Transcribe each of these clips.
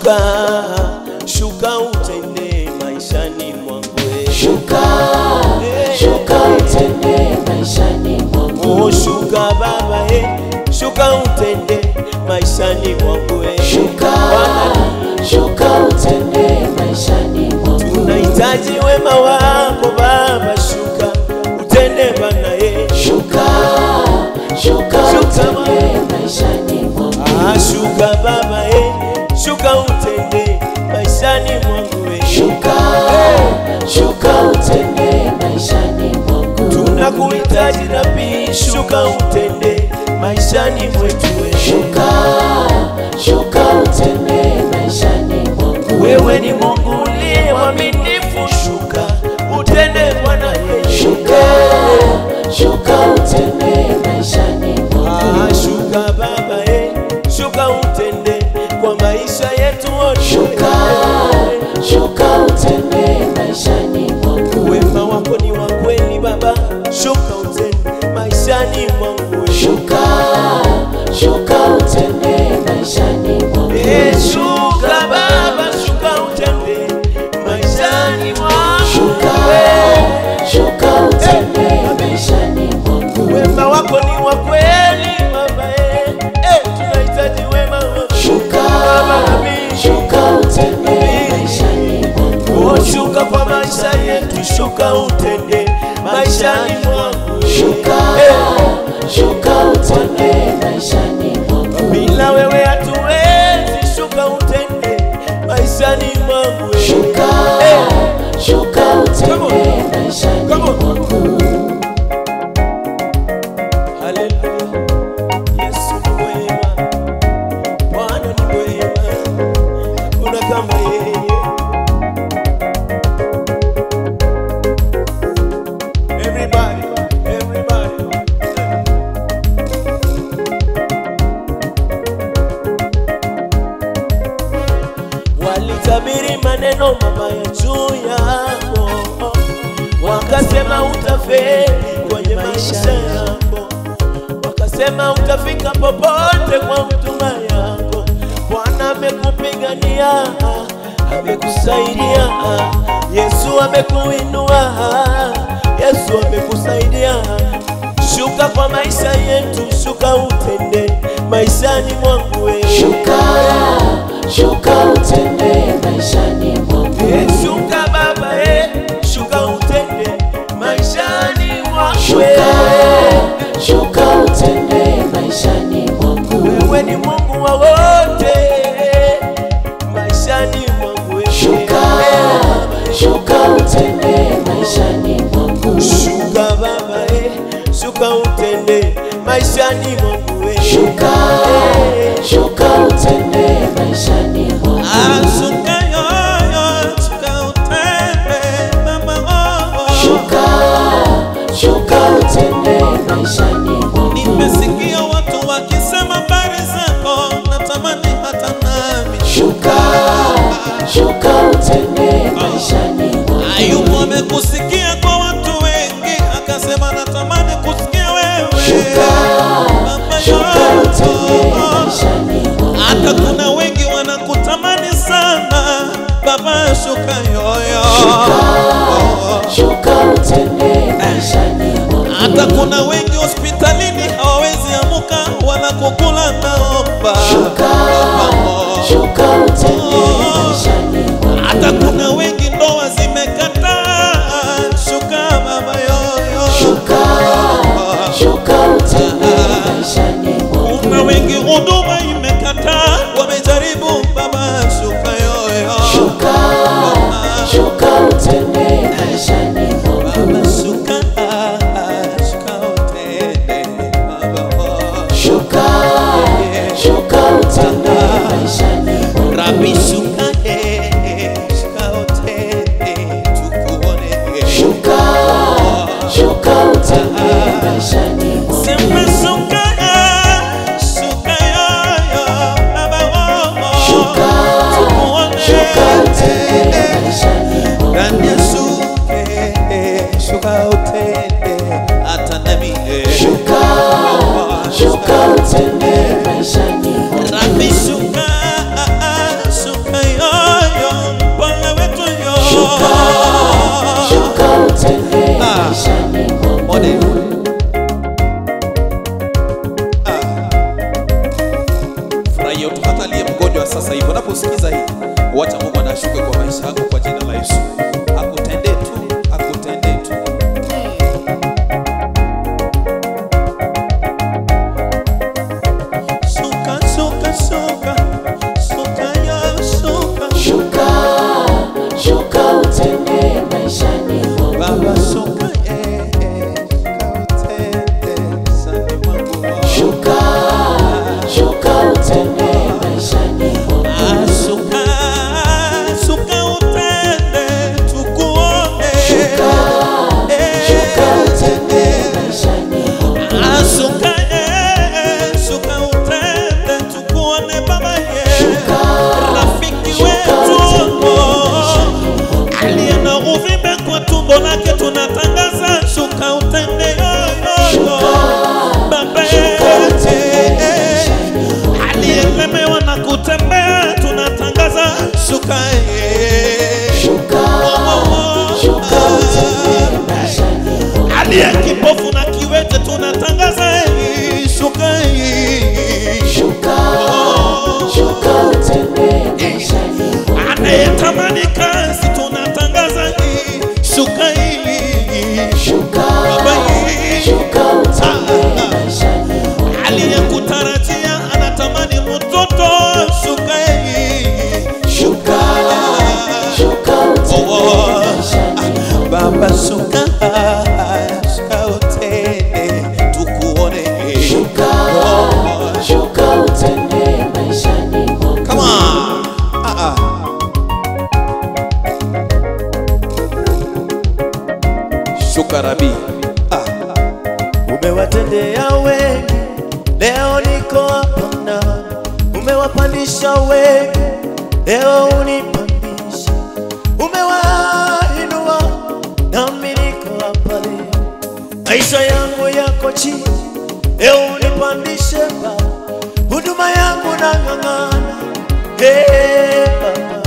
shuka shuka utende maishani mwangu we. Shuka, shuka utende maishani mwangu. Oh, shuka baba eh, shuka utende maishani mwangu we. Shuka, Bwana, shuka utende maishani mwangu. tunahitaji wema wako baba, shuka utende Bwana eh. Shuka, shuka utende maishani mwangu. Ah, shuka baba eh, shuka utende maishani mwangu we. Shuka, shuka utende maishani mwangu. tunakuhitaji Rabi, shuka utende maishani mwetu we. Shuka, shuka utende maishani mwangu. Wewe ni Mungu uliye mwaminifu, shuka utende Bwana Yesu. Shuka, shuka utende maishani mwangu. Ah, shuka baba eh, shuka utende kwa maisha yetu wote. Shuka, shuka utende maishani mwangu. Wema wako ni wa kweli Baba, shuka utende maishani mwangu we. Shuka, shuka utende maishani mwangu. Eh, shuka Baba, shuka utende maishani mwangu Shuka, we. shuka utende maishani mwangu. Wema wako ni wa kweli Baba, eh, eh, tunahitaji wema wako Shuka, Baba nami. shuka utende maishani mwangu. Oh, shuka kwa maisha yetu, shuka utende maishani mwangu Shuka, Eh, shuka utende maishani mwangu. bila wewe hatuwezi, shuka utende maishani mwangu Shuka, Eh, shuka utende maishani Come on. mwangu. Haleluya. Yesu ni mwema, Bwana ni mwema, hakuna kama yeye. Everybody, everybody. Walitabiri maneno mabaya juu yako, wakasema utafeli kwenye maisha yako, wakasema utafika popote kwa huduma yako. Bwana amekupigania, amekusaidia, Yesu amekuinua, Yesu amekusaidia. Shuka kwa maisha yetu, shuka utende maishani mwangu wewe. Shuka, shuka utende maishani mwangu. Eh, Shuka baba eh, shuka utende maishani mwangu Shuka, wewe. shuka utende maishani mwangu. Wewe ni Mungu wa wote maishani mwangu wewe. Shuka, shuka utende maishani mwangu. Shuka baba eh, shuka utende maishani mwangu wewe. Shuka, Eh, shuka utende maishani mwangu. Ashuka yoyo, shuka utende mama oh. Shuka, shuka utende maishani mwangu. Nimesikia watu wakisema habari zako, natamani hata nami. Shuka, shuka utende maishani mwangu. Ayubu amekusikia kwa watu wengi, akasema natamani kusikia wewe. Shuka, Baba shuka utende yoyo. maishani mwangu. Hata kuna wengi wanakutamani sana, Baba shuka yoyo. Shuka utende maishani mwangu. Hata kuna wengi hospitalini hawawezi amuka wala kukula, naomba Shuka, shuka utende maishani mwangu. hata kuna wengi ndoa zimekataa, shuka baba yoyo. Shuka, shuka utende maishani mwangu. Kuna wengi huduma imekataa, wamejaribu baba, shuka yoyo. Shuka, shuka utende maishani mwangu. Baba shuka, shuka utende baba oh. Shuka, shuka utende maishani mwangu. Rabi shuka eh, shuka utende tukuone Shuka, shuka utende maishani mwangu. Sema shuka eh, shuka yoyo baba oh. Shuka, Tukuone shuka utende maishani mwangu. Ndani ya shuka eh, shuka utende hata nami eh. Shuka, shuka utende maishani mwangu. Rabi shuka, shuka aliye kipofu na kiwete tunatangaza hii, shuka hii. Shuka, shuka utembee maishani mwangu. anayetamani kazi tunatangaza hii, shuka hii. Shuka, Baba hii. shuka utembee maishani mwangu. aliyekutarajia anatamani mtoto, shuka hii. Shuka, shuka utembee maishani mwangu. Baba shuka, shuka utende tukuone. Shuka, shuka utembee maishani mwangu. Come on. Ah, ah. Shuka Rabi. Ah. umewatendea wengi, leo niko hapa na umewapandisha wengi, leo unipandisha, umewainua nami niko hapa leo, maisha yangu yako chini, leo unipandishe Baba, huduma yangu nang'ang'ana, hey, Baba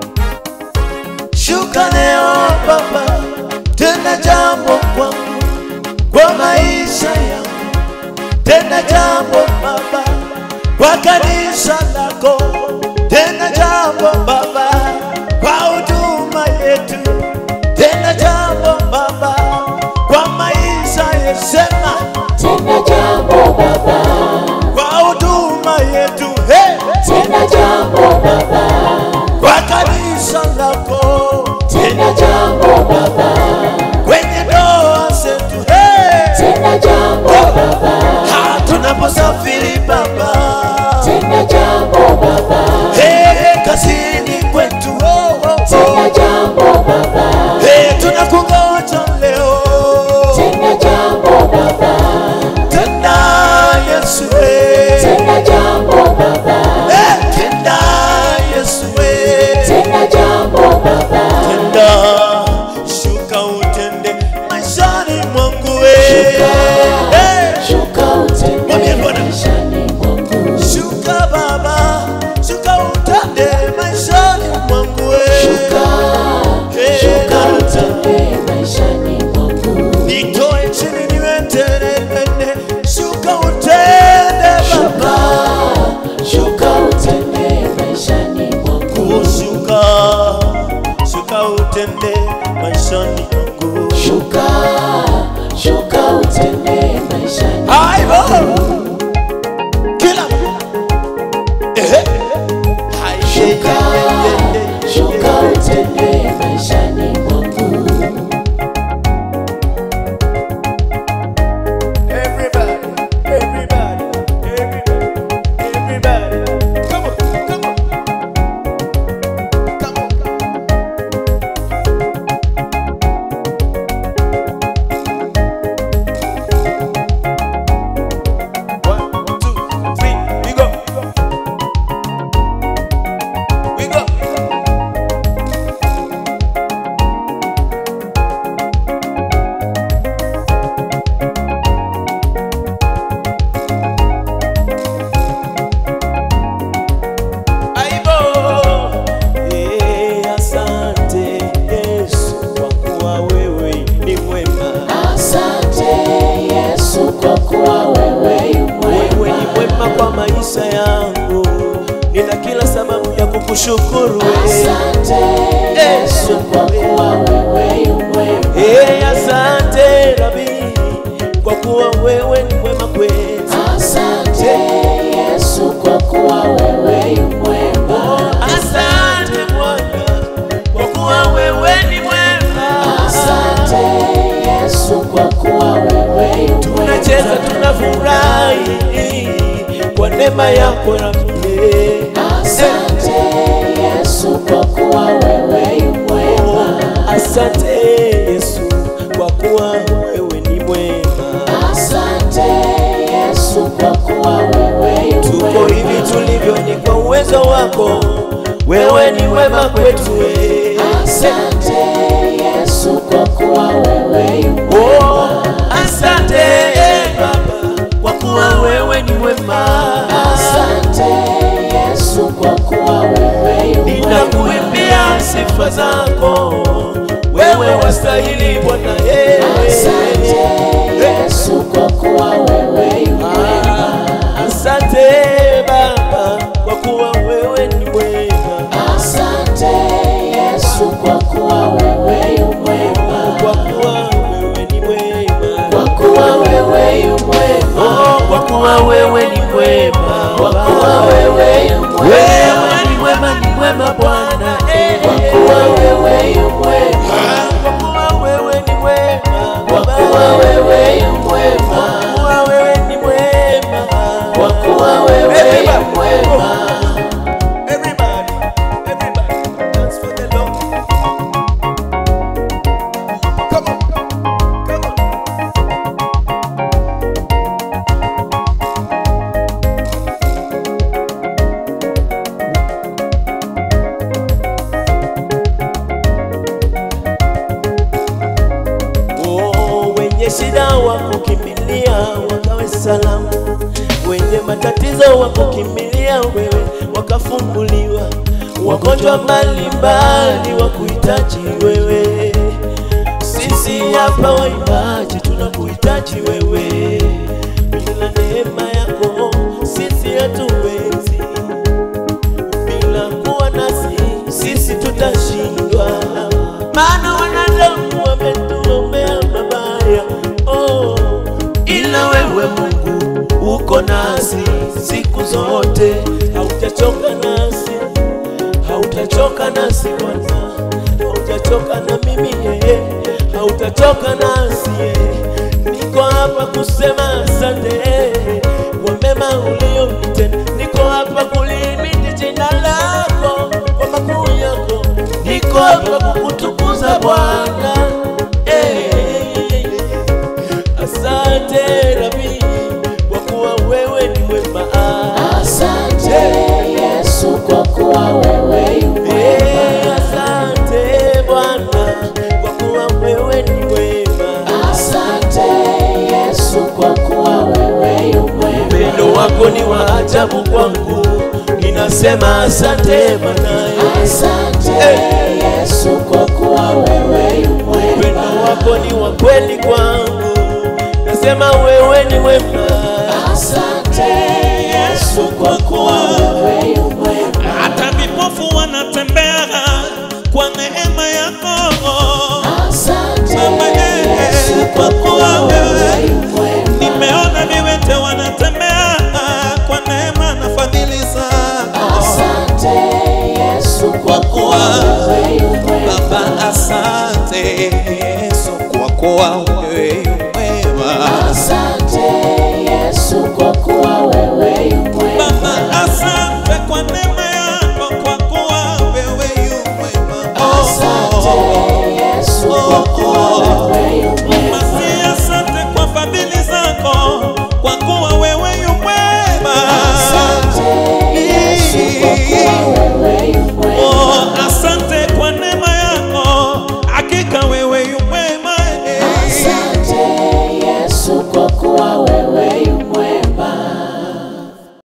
shuka leo Baba, tenda jambo kwangu kwa maisha yangu, tenda jambo Baba kwa kanisa lako, tenda jambo Baba kwa huduma yetu, tenda jambo Baba kwa maisha yesema, Tenda jambo Baba, kwa huduma yetu hey, tenda jambo Baba, kwa kanisa lako, tenda jambo Baba, kwenye ndoa zetu hey, tenda jambo Baba, Ha, tunaposafiri Baba, tenda jambo Baba, hey, kazini kwetu oh, oh, tenda oh. jambo Baba, Hey, tunakungoja leo tenda jambo Baba, tena Yesu hey. tenda jambo Baba, Hey, tena Yesu hey. tenda jambo Baba, tenda shuka utende maishani mwangu hey. Hey, shuka Mwambie utembee Bwana. maishani mwangu. shuka Baba, shuka utende maishani mwangu hey. Shuka, Hey, shuka utembee maishani mwangu. nitoe chini niweteremene, shuka utende Shuka, Baba, shuka utembee maishani mwangu. ushuka shuka utende maishani mwangu. Shuka, shuka utembee maishani Aibo kila ehe Hai, Shuka, ye, ye, ye, ye, ye, shuka ye. utembee maishani mwangu. Everybody, everybody, everybody, everybody. Come on, come on. Come on. One, two, three, we go. We go. Aibo. Eh, asante Yesu kwa kuwa wewe ni mwema. Asante Yesu kwa kuwa wewe yu Wewe ni mwema. mwema kwa maisha yangu, nina kila sababu ya kukushukuru wewe. Asante Yesu kwa kuwa wewe yu mwema. Eh, asante Rabi kwa kuwa wewe ni mwema kwetu. Asante Yesu kwa kuwa wewe yu mwema. Asante Bwana kwa kuwa wewe ni mwema. Asante Yesu kwa kuwa wewe yu mwema. Tunacheza tunafurahi kwa neema yako Rabi. Asante Yesu kwa kuwa wewe yu mwema. Asante Yesu kwa kuwa wewe ni mwema. Asante Yesu kwa kuwa wewe yu Tuko mwema. hivi tulivyo ni kwa uwezo wako, wewe ni wema kwetu. we. Asante Yesu kwa kuwa wewe yu Oh, mwema. asante eh, Baba kwa kuwa wewe ni mwema. Asante Yesu kwa kuwa wewe yu mwema. Ninakuimbia sifa zako, wewe wastahili Bwana. eh. Asante wewe yu mwema, Oh, kwa kuwa wewe ni mwema kwa kuwa wewe yu mwema, wewe ni mwema ni mwema Bwana eh. kwa kuwa wewe yu mwema, kwa kuwa wewe ni mwema kwa Baba. kuwa wewe yu mwema, Kwa kuwa wewe ni mwema kwa kuwa wewe yu mwema. Everybody, everybody, dance for the Lord. Come on, come on. Oh, wenye shida wakukimbilia wakawe salama, wenye matatizo wakukimbilia wewe wakafunguliwa, wagonjwa mbalimbali wakuhitaji wewe. Sisi hapa waimbaji tunakuhitaji wewe, bila neema yako sisi hatuwezi, bila kuwa nasi sisi tutashindwa, maana wanadamu wametuombea mabaya oh, ila wewe Mungu uko nasi siku zote, hautachoka nasi, hautachoka nasi Bwana, hautachoka na mimi yeye, hautachoka nasi yeye. Niko hapa kusema asante kwa mema ulionitenda, niko hapa kulimiti jina lako kwa makuu yako, niko hapa kukutukuza Bwana eh. Asante Rabi, kwa kuwa wewe ni mwema. Asante Yesu kwa kuwa wewe yu mwema. Eh, Asante Bwana, kwa kuwa wewe ni mwema. Asante Yesu kwa kuwa wewe yu mwema. Upendo wako ni wa ajabu kwangu, ninasema asante Bwana. Asante Yesu kwa kuwa wewe yu mwema. Upendo wako ni wa kweli kwangu, nasema wewe ni mwema. Asante Yesu kwa kuwa wewe yu mwema. hata vipofu wanatembea kwa neema yako. Asante Mama, eh, Yesu kwa kuwa wewe yu mwema. Nimeona viwete wanatembea kwa neema na fadhili zako. Asante Yesu kwa kuwa wewe yu mwema. Baba, asante Yesu kwa kuwa wewe yu mwema. Asante